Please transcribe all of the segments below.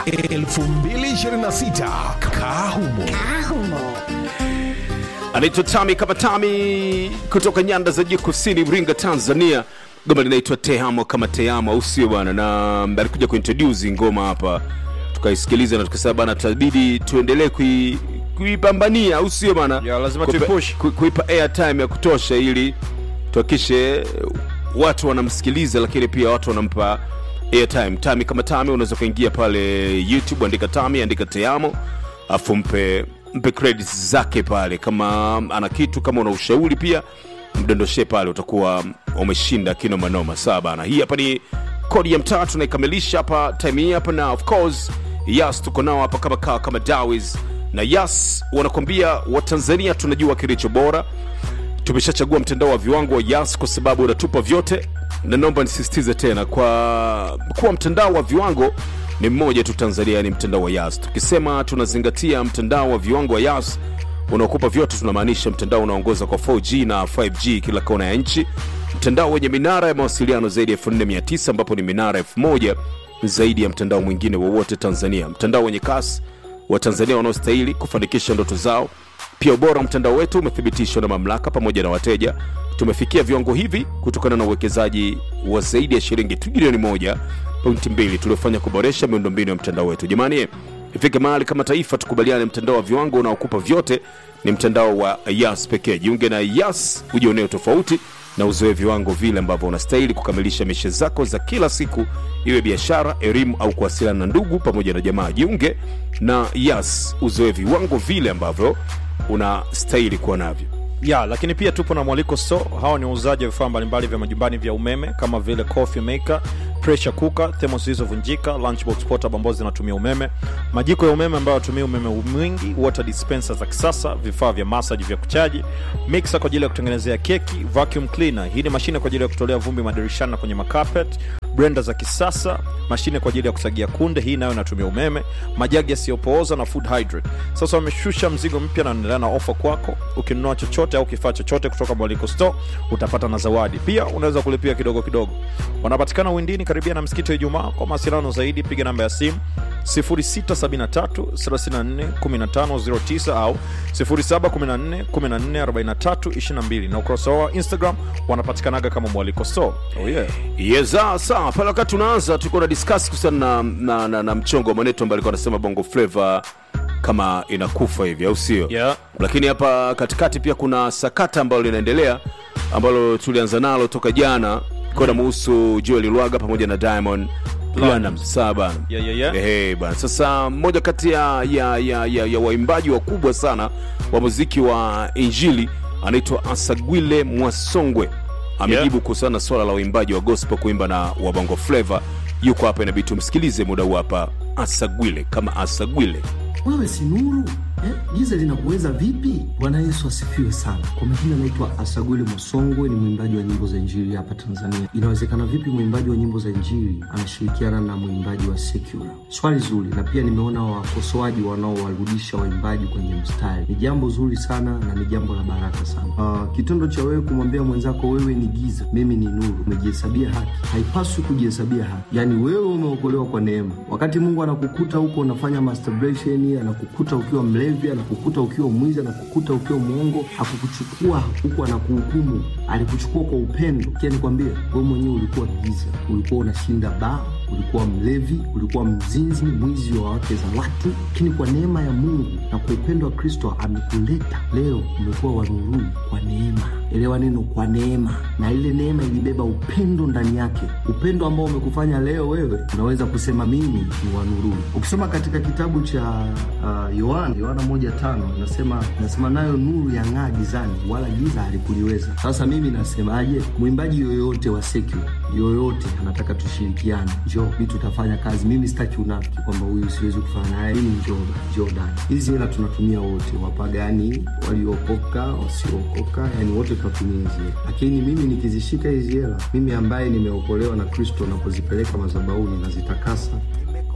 2026 Kahumo. anaitwa Tami kama Tami kutoka nyanda za juu kusini Iringa, Tanzania. Goma linaitwa Tehamo kama Tehamo, au sio bwana? Na alikuja kuintroduce ngoma hapa, tukaisikiliza na tukasema bana, tutabidi tuendelee kui kuipambania, au sio bana? Ya, lazima Kuipa- tuipush. ku- kuipa airtime ya kutosha ili tuhakikishe watu wanamsikiliza, lakini pia watu wanampa airtime. Tami kama Tami, unaweza kuingia pale YouTube, andika Tami, andika Teamo, afu mpe mpe credits zake pale, kama ana kitu, kama una ushauri pia mdondoshe pale, utakuwa umeshinda kino manoma. Sawa bana, hii hapa ni kodi ya mtaa tunaikamilisha hapa time hii hapa, na of course Yas tuko nao hapa kama kawa kama Dawis na Yas wanakwambia Watanzania tunajua kilicho bora tumeshachagua mtandao wa viwango wa Yas kwa sababu unatupa vyote, na naomba nisisitize tena kwa kuwa mtandao wa viwango ni mmoja tu Tanzania, ni mtandao wa Yas. Tukisema tunazingatia mtandao wa viwango wa Yas unaokupa vyote, tunamaanisha mtandao unaongoza kwa 4G na 5G kila kona ya nchi, mtandao wenye minara ya mawasiliano zaidi ya 4900 ambapo ni minara 1000 zaidi ya mtandao mwingine wowote Tanzania, mtandao wenye kasi wa Tanzania wanaostahili kufanikisha ndoto zao. Pia ubora wa mtandao wetu umethibitishwa na mamlaka pamoja na wateja. Tumefikia viwango hivi kutokana na uwekezaji wa zaidi ya shilingi trilioni moja pointi mbili tuliofanya kuboresha miundombinu ya mtandao wetu. Jamani, ifike mahali kama taifa tukubaliane, mtandao wa viwango unaokupa vyote ni mtandao wa Yas pekee. Jiunge na Yas ujionee tofauti na uzoe viwango vile ambavyo unastahili kukamilisha mishe zako za kila siku, iwe biashara, elimu au kuwasiliana na ndugu pamoja na jamaa. Jiunge na Yas uzoe viwango vile ambavyo unastahili kuwa navyo. ya lakini pia tupo na mwaliko store hawa ni wauzaji wa vifaa mbalimbali vya majumbani vya umeme kama vile coffee maker pressure cooker thermos zilizovunjika lunchbox portable ambazo zinatumia umeme majiko ya umeme ambayo yatumia umeme mwingi water dispenser za kisasa vifaa vya massage vya kuchaji mixer kwa ajili ya kutengenezea keki vacuum cleaner hii ni mashine kwa ajili ya kutolea vumbi madirishani na kwenye makapet blender za kisasa mashine kwa ajili ya kusagia kunde hii nayo inatumia umeme majagi yasiyopooza na food hydrate sasa wameshusha mzigo mpya na wanaendelea na ofa kwako ukinunua chochote au kifaa chochote kutoka mwaliko store utapata na zawadi pia unaweza kulipia kidogo kidogo wanapatikana windini karibia na msikiti wa ijumaa kwa mawasiliano zaidi piga namba ya simu 0673341509 au 0714144322 na ukurasa wao wa instagram wanapatikanaga kama mwaliko store oh yeah. Yeza, sawa. Pale wakati tunaanza tulikuwa na discuss kuhusiana na, na, na, na mchongo wa maneto ambaye alikuwa anasema bongo flava kama inakufa hivi, au sio? Yeah. Lakini hapa katikati pia kuna sakata ambalo linaendelea ambalo tulianza nalo toka jana kwa muhusu Joel Lwaga pamoja na Diamond Platnumz. Sawa bana. Yeah, yeah, yeah. Ehe, bana. Sasa mmoja kati ya, ya, ya, ya, ya waimbaji wakubwa sana wa muziki wa Injili anaitwa Asagwile Mwasongwe amejibu Yeah. kuhusiana na swala la uimbaji wa gospel kuimba na wa bongo flava. Yuko hapa, inabidi tumsikilize muda huu hapa. Asagwile kama Asagwile. wewe si nuru eh? giza linakuweza vipi bwana yesu asifiwe sana kwa majina anaitwa asagwile mosongwe ni mwimbaji wa nyimbo za injili hapa tanzania inawezekana vipi mwimbaji wa nyimbo za injili anashirikiana na mwimbaji wa secular swali zuri na pia nimeona wakosoaji wanaowarudisha waimbaji kwenye mstari ni jambo zuri sana na ni jambo la baraka sana uh, kitendo cha wewe kumwambia mwenzako wewe ni giza mimi ni nuru umejihesabia haki haipaswi kujihesabia haki yaani wewe umeokolewa kwa neema wakati mungu anakukuta huko unafanya masturbation anakukuta ukiwa mlevi anakukuta ukiwa mwizi anakukuta ukiwa mwongo akukuchukua huku anakuhukumu alikuchukua kwa upendo kia nikwambie wewe mwenyewe ulikuwa giza ulikuwa unashinda baa ulikuwa mlevi ulikuwa mzinzi mwizi wa wake za watu lakini kwa neema ya mungu na kwa upendo wa kristo amekuleta leo umekuwa wanuruni kwa neema elewa neno kwa neema na ile neema ilibeba upendo ndani yake upendo ambao umekufanya leo wewe unaweza kusema mimi ni wanuruni ukisoma katika kitabu cha uh, yohana yohana moja tano nasema nasema nayo nuru ya ng'aa gizani wala giza halikuliweza sasa mimi nasemaje mwimbaji yoyote wa secular yoyote anataka tushirikiane njoo mi tutafanya kazi mimi sitaki unafiki kwamba huyu siwezi kufanya naye mimi njoo njoo dada hizi hela tunatumia wote wapagani waliookoka wasiookoka yani wote tunatumia hizi hela lakini mimi nikizishika hizi hela mimi ambaye nimeokolewa na kristo napozipeleka mazabauni nazitakasa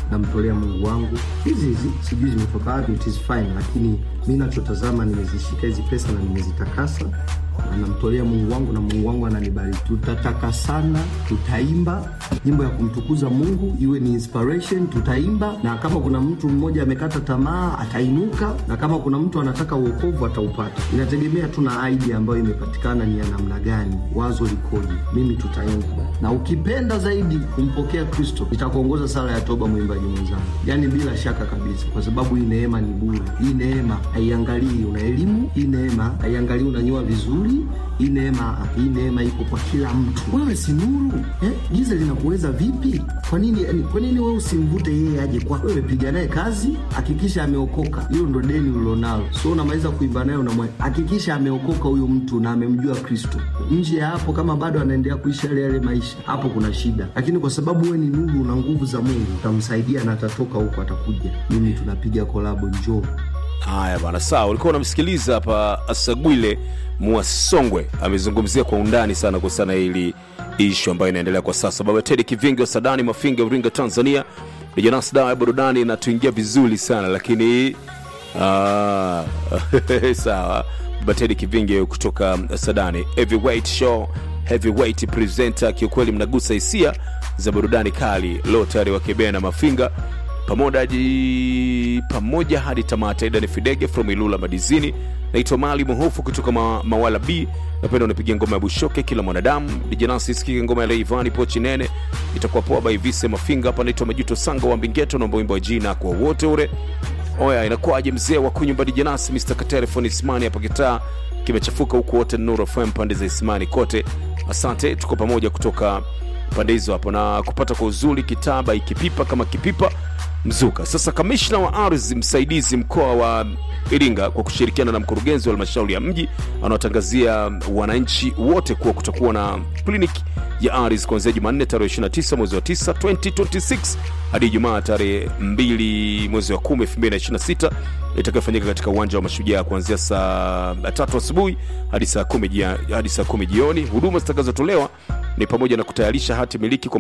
namtolea Mungu wangu. Hizi hizi sijui zimetoka wapi, it is fine, lakini mi nachotazama, nimezishika hizi pesa na nimezitakasa na namtolea Mungu wangu na Mungu wangu ananibariki. Tutatakasana, tutaimba nyimbo ya kumtukuza Mungu, iwe ni inspiration, tutaimba na kama kuna mtu mmoja amekata tamaa atainuka, na kama kuna mtu anataka uokovu ataupata. Inategemea tu na idea ambayo imepatikana ni ya namna gani, wazo likoje. Mimi tutaimba, na ukipenda zaidi kumpokea Kristo, nitakuongoza sala ya toba, mwimbaji mwenzangu, yaani bila shaka kabisa, kwa sababu hii neema ni bure. Hii neema haiangalii una elimu, hii neema haiangalii unanyoa vizuri hii neema hii neema iko kwa kila mtu. Wewe si nuru eh? Giza linakuweza vipi? Kwa nini yani, kwa nini wewe usimvute yeye aje kwa wewe? Piga naye kazi, hakikisha ameokoka. Hilo ndo deni ulilonalo, so unamaliza kuimba naye, unamwa hakikisha ameokoka huyo mtu na amemjua Kristo. Nje ya hapo, kama bado anaendelea kuishi yale yale maisha, hapo kuna shida, lakini kwa sababu wewe ni nuru, una nguvu za Mungu, utamsaidia na atatoka huko, atakuja. Mimi tunapiga kolabo, njoo Haya bana, sawa. Ulikuwa unamsikiliza hapa Asagwile Mwasongwe amezungumzia kwa undani sana kuhusiana na hili ishu ambayo inaendelea kwa sasa. Baba Tedi Kivingi wa Sadani Mafinga, Uringa, Tanzania. Dijanas dawa ya burudani inatuingia vizuri sana lakini ah, sawa. Baba Tedi Kivingi kutoka Sadani Heavyweight Show, Heavyweight presenter. Kiukweli mnagusa hisia za burudani kali. Leo tayari wakebea Mafinga pamoja pamoja hadi tamata. Ida ni Fidege from Ilula Madizini. Naitwa Mali Muhofu kutoka ma, Mawala B. Napenda unapiga ngoma ya Bushoke kila mwanadamu. Dijanasi sikike ngoma ya Leivani pochi nene itakuwa poa by Vise Mafinga. Hapa naitwa Majuto Sanga wa Mbingeto, naomba wimbo wa jina kwa wote ule. Oya, inakuwaje mzee wa kunyumba Dijanasi, Mr. Katerefoni Ismani hapa kitaa kimechafuka huku wote Nuru FM pande za Ismani kote. Asante, tuko pamoja kutoka pande hizo hapo na kupata kwa uzuri kitaba ikipipa kama kipipa mzuka. Sasa kamishna wa ardhi msaidizi mkoa wa Iringa kwa kushirikiana na mkurugenzi wa halmashauri ya mji anaotangazia wananchi wote kuwa kutakuwa na kliniki ya ardhi kuanzia Jumanne tarehe 29 mwezi wa 9 2026 hadi Ijumaa tarehe 2 mwezi wa 10 2026 itakayofanyika katika uwanja wa Mashujaa kuanzia saa tatu asubuhi hadi saa 10 hadi saa 10 jioni. Huduma zitakazotolewa ni pamoja na kutayarisha hati miliki kwa